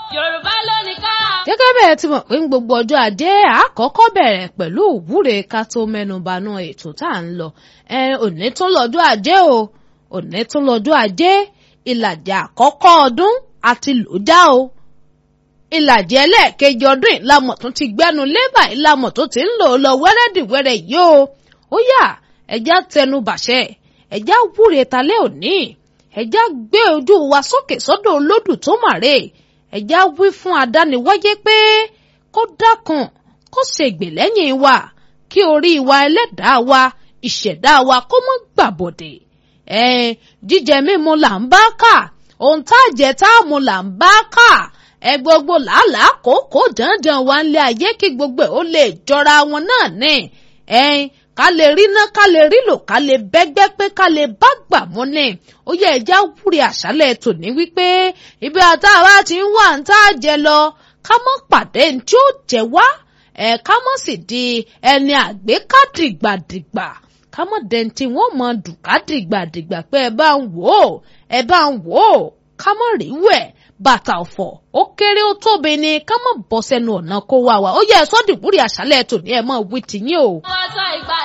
Yorùbá ló ní ká. gẹ́gẹ́ bẹ́ẹ̀ ti mọ̀ pé ní gbogbo ọjọ́ ajé àkọ́kọ́ bẹ̀rẹ̀ pẹ̀lú òwúre ká tó mẹ́nubanú ètò tá à ń lọ ẹ òní tún lọ́jọ́ ajé o òní tún lọ́jọ́ ajé ìlàjì àkọ́kọ́ ọdún àti lòdà o ìlàjì ẹlẹ́ẹ̀kejì ọdún ìlàmọ̀ tó ti gbẹ́nu lébà ìlàmọ̀ tó ti ń lò lọ wẹ́rẹ́dìwẹ́rẹ́ yìí o ó yá ẹja tẹnu bàṣẹ ẹja wúre talẹ́ òní ẹja gbé ojú wa sókè sọ́dọ̀ olódù tó màrè ẹja wí fún adániwáyé pé kó dákun kó ṣègbè lẹ́yìn wa kí orí wa ẹlẹ́dàá wa ìṣẹ̀dá wa kó mọ́ gbàbọ̀dẹ̀ ẹ jíjẹ mímu là ń bá kà ohun tá a jẹ tá a mu là ń bá kà ẹ gbogbo làálàá kòókòó dandan wa ń lé ayé kí gbogbo ẹ ó lè jọra wọn náà ní ẹ ká lè rí ná ká lè rí lò ká lè bẹ́gbẹ́ pé ká lè bá gbà mọ́ ní ó yẹ ẹja wúre àṣálẹ̀ tòní wípé ibi àtàwọn àti ń wà ń tá a jẹ lọ ká mọ́ pàdé ní tí ó jẹ wá ẹ ká mọ́ sì di ẹni àgbékádìgbàdìgbà ká mọ́ dẹni tí wọ́n mọ dùkádìgbàdìgbà pé ẹ bá ń wò ó ẹ bá ń wò ó ká mọ́ rí wẹ̀ bàtà ọ̀fọ̀ ó kéré ó tóbi ni ká mọ́ bọ́ sẹ́nu ọ̀nà kó wá wa ó yẹ ẹ sọ́dìbúrì àṣálẹ̀ tòní ẹ mọ́ wí tìyín o. Wọ́n sọ ìgbà